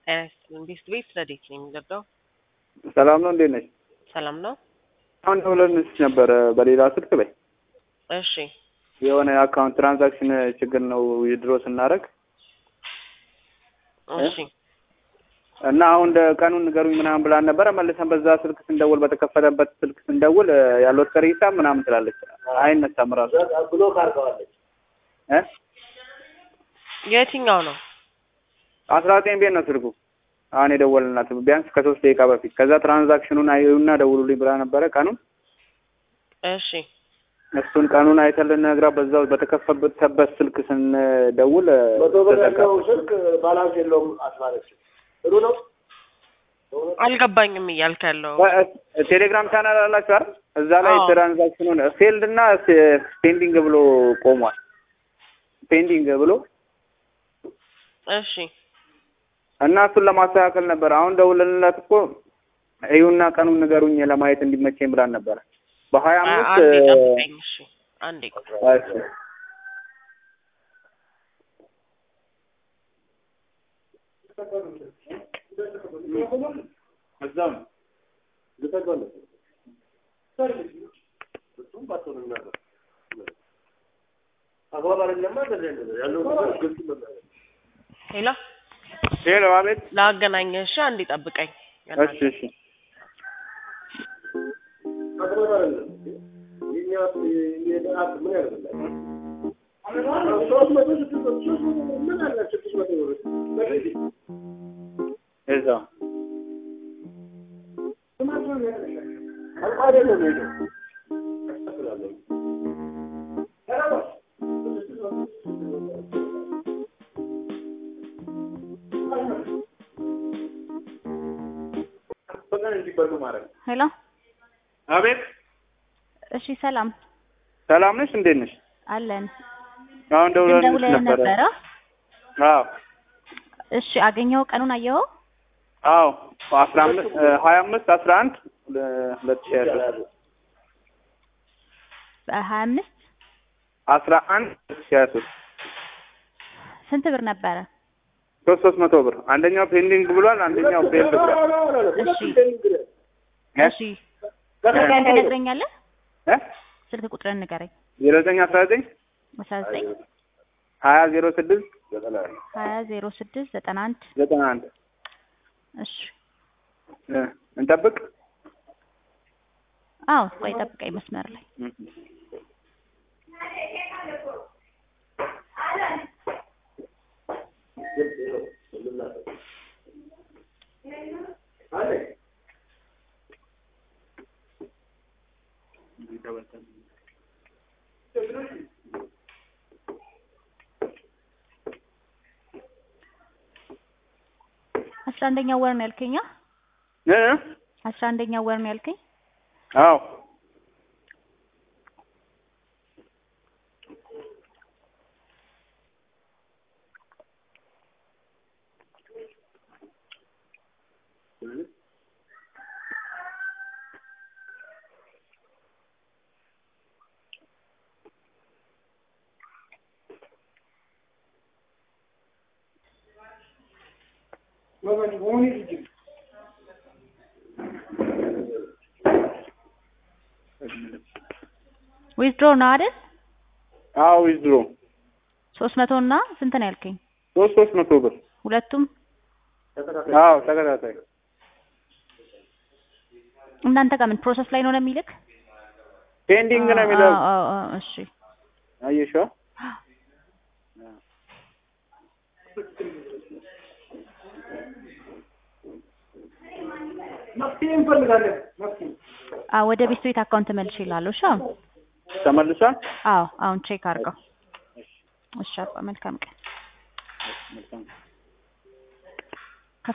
ቤት ቤት ረዴት ነው የሚገባው። ሰላም ነው፣ እንዴት ነሽ? ሰላም ነው። አሁን ደውለንልሽ ነበረ በሌላ ስልክ ላይ እሺ የሆነ አካውንት ትራንዛክሽን ችግር ነው ድሮ ስናደርግ እሺ እና አሁን ቀኑን ንገሩኝ ምናምን ብላን ነበረ። መልሰን በዛ ስልክ ስንደውል በተከፈተበት ስልክ ስንደውል ያለው ቀሪ ሂሳብ ምናምን ትላለች፣ አይነሳም ራሱ ብሎክ አድርገዋለች። እ የትኛው ነው? አስራ ዘጠኝ ቤት ነው ስልኩ አሁን የደወልናት ቢያንስ ከሶስት ደቂቃ በፊት። ከዛ ትራንዛክሽኑን አዩና ደውሉልኝ ብላ ነበረ ቀኑን እሺ እሱን ቀኑን አይተን ልነግራ በዛው በተከፈተበት ስልክ ስንደውል መቶ ብር ተዘጋ። ያለው ስልክ ባላንስ የለውም አስባለች። ጥሩ ነው። አልገባኝም እያልክ ያለው ቴሌግራም ቻናል አላችሁ አይደል? እዛ ላይ አዎ። ትራንዛክሽኑን ፌልድ እና ፔንዲንግ ብሎ ቆሟል። ፔንዲንግ ብሎ እሺ እና እሱን ለማስተካከል ነበር። አሁን ደውለንላት እኮ እዩና ቀኑን ንገሩኝ ለማየት እንዲመቸኝ ብላን ነበረ። በሀያ አ- አምስት አንዴ ጠብቀኝ። እሺ አንዴ እሺ። እዛው ነው። አግባብ አይደለማ። እንደዚህ አይነት ያለው ነገር ግልጽ መናገር ሄሎ ሄሎ፣ አቤት። ላገናኘ። እሺ አንዴ ጠብቀኝ። እሺ፣ እሺ። አግባብ አይደለም። የኛ የደሀት ምን ያደርግላል? ሶስት መቶ ስድስት መቶ ሶስት መቶ ምን አለ ስድስት መቶ ብር በዚህ እዛው አልቆ አይደለም ሄደው ያስተካክላለሁ። በቀን እንዲበሉ ማድረግ ነው። ሄሎ አቤት። እሺ፣ ሰላም ሰላም ነሽ? እንዴት ነሽ? አለን። አሁን ደውለንልሽ ደውለህ ነበረ። ነበረ? አዎ እሺ፣ አገኘኸው? ቀኑን አየኸው? አዎ አስራ አምስት ሀያ አምስት አስራ አንድ ሁለት ሺህ ያለው በሀያ አምስት አስራ አንድ ሁለት ሺህ ሀያ ሶስት ስንት ብር ነበረ? ሶስት ሶስት መቶ ብር አንደኛው ፔንዲንግ ብሏል፣ አንደኛው ፌል ብሏል። እሺ እ? እሺ፣ ስልክህን ትነግረኛለህ? እ? ስልክ ቁጥርን ንገረኝ። ዜሮ ዘጠኝ አስራ ዘጠኝ አስራ ዘጠኝ ሀያ ዜሮ ስድስት ሀያ ዜሮ ስድስት ዘጠና አንድ ዘጠና አንድ እሺ። እ፣ እንጠብቅ። አዎ፣ ቆይ ጠብቀኝ መስመር ላይ አስራ አንደኛው ወር ነው ያልከኝ? አ? እ? አስራ አንደኛው ወር ነው ያልከኝ? አዎ ዊዝድሮ ነው አይደል? አዎ ዊዝድሮ ሶስት መቶ እና ስንት ነው ያልከኝ? ሶስት ሶስት መቶ ብር ሁለቱም አዎ ተከታታይ እናንተ ጋር ምን ፕሮሰስ ላይ ነው ነው የሚልክ? ፔንዲንግ ነው የሚለው አዎ፣ አዎ፣ አዎ፣ እሺ አየሽው መፍትሄ እንፈልጋለን። መፍትሄ አዎ፣ ወደ ቤት ቤት አካውንት መልሽ ይላሉ። እሺ አሁን ተመልሷል አዎ፣ አሁን ቼክ አድርገው። እሺ አባ መልካም ቀን። መልካም